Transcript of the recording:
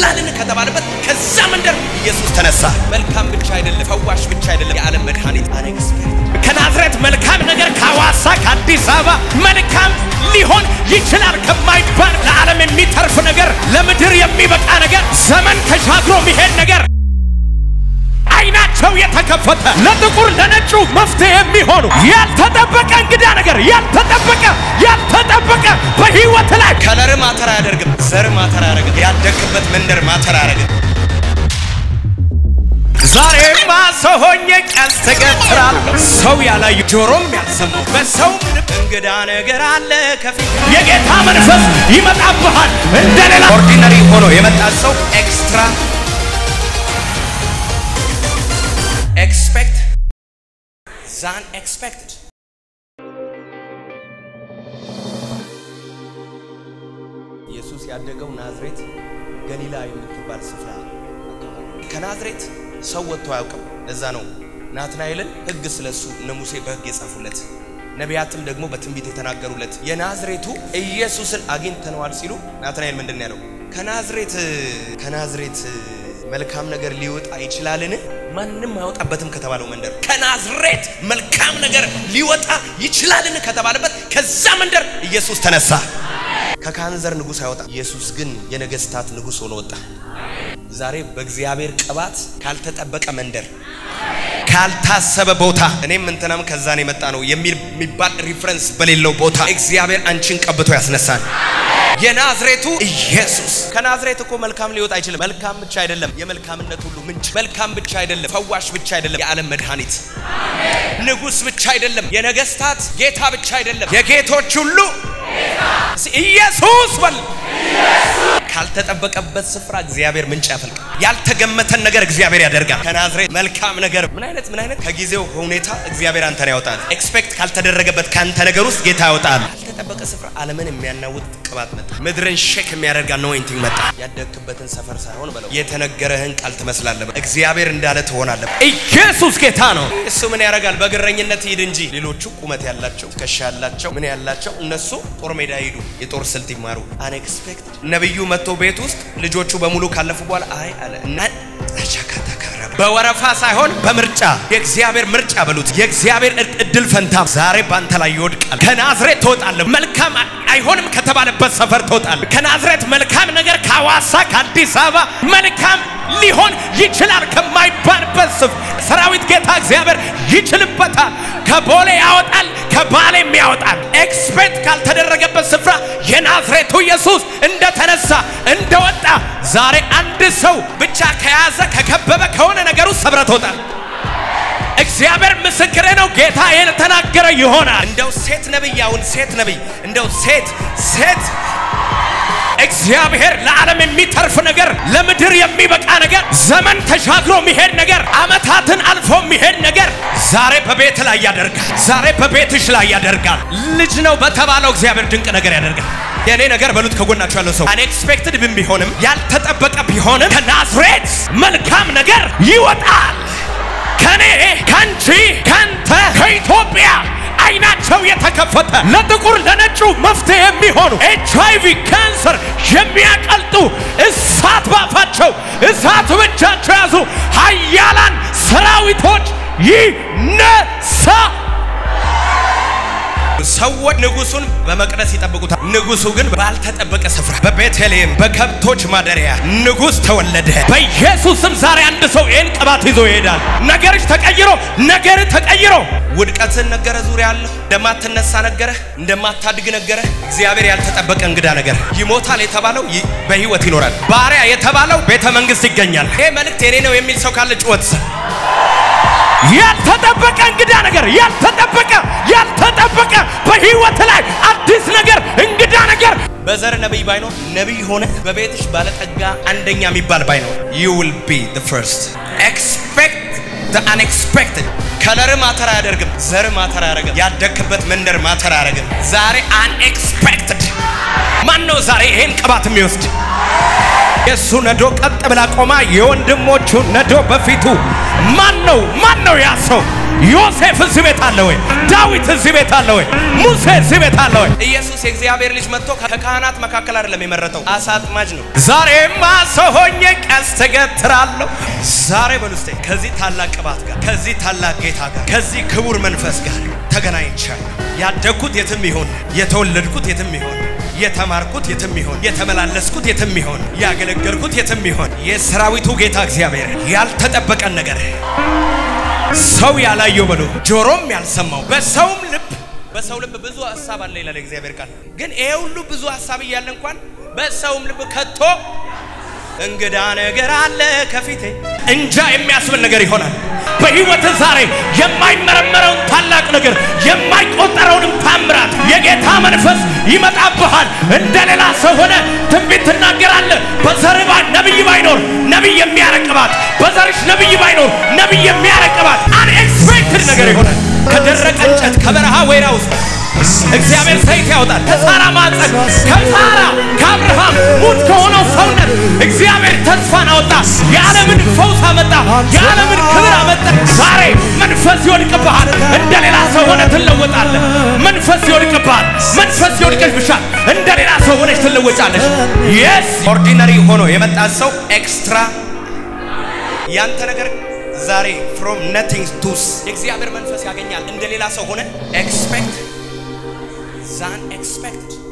ይችላልን ከተባለበት ከዛ መንደር ኢየሱስ ተነሳ። መልካም ብቻ አይደለም፣ ፈዋሽ ብቻ አይደለም፣ የዓለም መድኃኒት አንኤክስፔክትድ ከናዝሬት መልካም ነገር ከሐዋሳ ከአዲስ አበባ መልካም ሊሆን ይችላል ከማይባል ለዓለም የሚተርፍ ነገር ለምድር የሚበቃ ነገር ዘመን ተሻግሮ የሚሄድ ነገር አይናቸው የተከፈተ ለጥቁር ለነጩ መፍትሄ የሚሆኑ ያልተጠበቀ እንግዳ ነገር ያልተጠበቀ ያልተጠበቀ በህይወት ላይ ከለር ማተር አያደርግም፣ ዘር ማተር አያደርግም፣ ያደግበት መንደር ማተር አያደርግም። ዛሬማ ሰው ሆኜ ቀስት እገትራለሁ ሰው ያላዩ ጆሮም ያልሰሙ በሰው ልብ እንግዳ ነገር አለ ከፊት የጌታ መንፈስ ይመጣብሃል እንደሌላ ኦርዲነሪ ሆኖ የመጣ ሰው ኤክስትራ ኤክስፔክት ዛን ኤክስፔክትድ ኢየሱስ ያደገው ናዝሬት ገሊላ የምትባል ስፍራ አካባቢ። ከናዝሬት ሰው ወጥቶ አያውቅም። ለዛ ነው ናትናኤልን ሕግ ስለሱ እነ ሙሴ በሕግ የጻፉለት ነቢያትም ደግሞ በትንቢት የተናገሩለት የናዝሬቱ ኢየሱስን አግኝተነዋል ሲሉ ናትናኤል ምንድን ነው ያለው? ከናዝሬት ከናዝሬት መልካም ነገር ሊወጣ ይችላልን? ማንም አይወጣበትም ከተባለው መንደር ከናዝሬት መልካም ነገር ሊወጣ ይችላልን ከተባለበት ከዛ መንደር ኢየሱስ ተነሳ። ከካህን ዘር ንጉሥ አይወጣም። ኢየሱስ ግን የነገስታት ንጉሥ ሆኖ ወጣ። ዛሬ በእግዚአብሔር ቅባት ካልተጠበቀ መንደር ካልታሰበ ቦታ እኔም እንትናም ከዛን የመጣ ነው የሚል የሚባል ሪፍረንስ በሌለው ቦታ እግዚአብሔር አንቺን ቀብቶ ያስነሳል። የናዝሬቱ ኢየሱስ ከናዝሬት እኮ መልካም ሊወጣ አይችልም። መልካም ብቻ አይደለም፣ የመልካምነት ሁሉ ምንጭ። መልካም ብቻ አይደለም፣ ፈዋሽ ብቻ አይደለም፣ የዓለም መድኃኒት ንጉሥ ብቻ አይደለም፣ የነገስታት ጌታ ብቻ አይደለም፣ የጌቶች ሁሉ ኢየሱስ በል ካልተጠበቀበት ስፍራ እግዚአብሔር ምንጭ ያፈልቃል። ያልተገመተን ነገር እግዚአብሔር ያደርጋል። ከናዝሬት መልካም ነገር ምን አይነት ምን አይነት ከጊዜው ሁኔታ እግዚአብሔር አንተን ያወጣል። ኤክስፔክት ካልተደረገበት ከአንተ ነገር ውስጥ ጌታ ያወጣል። ካልተጠበቀ ስፍራ ዓለምን የሚያናውጥ ቅባት መጣ። ምድርን ሼክ የሚያደርግ አኖይንቲንግ መጣ። ያደግክበትን ሰፈር ሳይሆን በለው የተነገረህን ቃል ትመስላለህ። እግዚአብሔር እንዳለ ትሆናለህ። ኢየሱስ ጌታ ነው እሱ ምን ያደርጋል? በእግረኝነት ሂድ እንጂ ሌሎቹ ቁመት ያላቸው ትከሻ ያላቸው ምን ያላቸው እነሱ ጦር ሜዳ ሂዱ፣ የጦር ስልት ይማሩ። አንኤክስፔክትድ ነብዩ መጥቶ ቤት ውስጥ ልጆቹ በሙሉ ካለፉ በኋላ አይ አለ እና አቻካታ ካራ በወረፋ ሳይሆን በምርጫ የእግዚአብሔር ምርጫ በሉት። የእግዚአብሔር እድል ፈንታ ዛሬ ባንተ ላይ ይወድቃል። ከናዝሬት ትወጣለህ። መልካም አይሆንም ከተባለበት ሰፈር ትወጣለህ። ከናዝሬት መልካም ነገር ከሐዋሳ ከአዲስ አበባ መልካም ሊሆን ይችላል ከማይባልበት ስፍራ ሰራዊት ጌታ እግዚአብሔር ይችልበታል። ከቦሌ ያወጣል፣ ከባሌም ያወጣል። ኤክስፔክት ካልተደረገበት ስፍራ የናዝሬቱ ኢየሱስ እንደተነሳ እንደወጣ ዛሬ አንድ ሰው ብቻ ከያዘ ከከበበ ከሆነ ነገር ውስጥ ሰብረህ ትወጣለህ። እግዚአብሔር ምስክሬ ነው። ጌታ ይህን ተናገረ ይሆናል። እንደው ሴት ነብይ አሁን ሴት ነብይ እንደው ሴት ሴት እግዚአብሔር ለዓለም የሚተርፍ ነገር ለምድር የሚበቃ ነገር ዘመን ተሻግሮ የሚሄድ ነገር ዓመታትን አልፎ የሚሄድ ነገር ዛሬ በቤት ላይ ያደርጋል። ዛሬ በቤትሽ ላይ ያደርጋል። ልጅ ነው በተባለው እግዚአብሔር ድንቅ ነገር ያደርጋል። የእኔ ነገር በሉት ከጎናችሁ ያለው ሰው አንኤክስፔክትድ ብን ቢሆንም ያልተጠበቀ ቢሆንም ከናዝሬት መልካም ነገር ይወጣል። ከኔ ከአንቺ ከአንተ ከኢትዮጵያ አይናቸው የተከፈተ ለጥቁር ለነጩ መፍትሄ የሚሆኑ ኤች አይቪ ካንሰር የሚያቀልጡ እሳት ባፋቸው እሳት በእጃቸው ያዙ ኃያላን ሰራዊቶች ይነሳ ሰዎች ንጉሱን በመቅደስ ይጠብቁታል። ንጉሱ ግን ባልተጠበቀ ስፍራ በቤተልሔም በከብቶች ማደሪያ ንጉስ ተወለደ። በኢየሱስ ስም ዛሬ አንድ ሰው ይህን ቅባት ይዞ ይሄዳል። ነገርሽ ተቀይሮ ነገር ተቀይሮ ውድቀትን ነገረ፣ ዙሪያ አለሁ እንደማትነሳ ነገረ፣ እንደማታድግ ነገረ። እግዚአብሔር ያልተጠበቀ እንግዳ ነገር ይሞታል የተባለው ይ- በህይወት ይኖራል። ባሪያ የተባለው ቤተ መንግስት ይገኛል። ይሄ መልእክት የኔ ነው የሚል ሰው ካለ ጩኸት ያልተጠበቀ እንግዳ ነገር ያልተጠበቀ ያልተጠበቀ በህይወት ላይ አዲስ ነገር እንግዳ ነገር በዘር ነቢይ ባይኖር ነቢይ ሆነ በቤትሽ ባለጠጋ አንደኛ የሚባል ባይኖር you will be the first expect the unexpected ከለር ማተር አያደርግም ዘር ማተር አያደርግም ያደግክበት መንደር ማተር አያደርግም ዛሬ unexpected ማን ነው ዛሬ ይሄን ቅባት የሚወስድ? የእሱ ነዶ ቀጥ ብላ ቆማ የወንድሞቹ ነዶ በፊቱ ማን ነው? ማን ነው ያ ሰው? ዮሴፍ እዚህ ቤት አለ ወይ? ዳዊት እዚህ ቤት አለ ወይ? ሙሴ እዚህ ቤት አለ ወይ? ኢየሱስ የእግዚአብሔር ልጅ መጥቶ ከካህናት መካከል አይደለም የመረጠው፣ አሳ አጥማጅ ነው። ዛሬማ ሰው ሆኜ ቀስት እገትራለሁ። ዛሬ በሉስቴ ከዚህ ታላቅ ቅባት ጋር ከዚህ ታላቅ ጌታ ጋር ከዚህ ክቡር መንፈስ ጋር ተገናኝቻለሁ። ያደግኩት የትም ይሆን የተወለድኩት የትም ይሆን የተማርኩት የትም ይሆን የተመላለስኩት የትም ይሆን ያገለገልኩት የትም ይሆን የሰራዊቱ ጌታ እግዚአብሔር ያልተጠበቀን ነገር ሰው ያላየው በሉ ጆሮም ያልሰማው በሰውም ልብ በሰው ልብ ብዙ ሀሳብ አለ ይላል እግዚአብሔር ቃል። ግን ይሄ ሁሉ ብዙ ሀሳብ እያለ እንኳን በሰውም ልብ ከቶ እንግዳ ነገር አለ ከፊቴ እንጃ የሚያስብል ነገር ይሆናል። በሕይወት ዛሬ የማይመረመረውን ታላቅ ነገር የማይቆጠረውንም ታምራት የጌታ መንፈስ ይመጣብሃል። እንደ ሌላ ሰው ሆነ ትንቢት ትናገራለህ። በዘርህ ባ- ነቢይ ባይኖር ነቢይ የሚያረቅባት፣ በዘርሽ ነቢይ ባይኖር ነቢይ የሚያረቅባት አንኤክስፔክትድ ነገር ይሆናል። ከደረቀ እንጨት ከበረሃ ወይራ ውስጥ እግዚአብሔር ሰይፍ ያወጣል። ከሳራ ማፀን ከሳራ ከአብርሃም ሙት ከሆነው ሰውነት እግዚአብሔር ተስፋን አወጣ። የዓለምን ፈውስ አመጣ። የዓለምን ክብር አመጣ። ዛሬ መንፈስ ይወድቅብሃል። እንደ ሌላ ሰው ሆነ ትለወጣለህ። መንፈስ ይወድቅብሃል። መንፈስ ይወድቅብሻል። እንደ ሌላ ሰው ሆነች ትለወጫለሽ። የስ ኦርዲነሪ ሆኖ የመጣ ሰው ኤክስትራ ያንተ ነገር ዛሬ ፍሮም ነቲንግ ቱስ የእግዚአብሔር መንፈስ ያገኛል። እንደ ሌላ ሰው ሆነ ኤክስፔክት ዛን ኤክስፔክት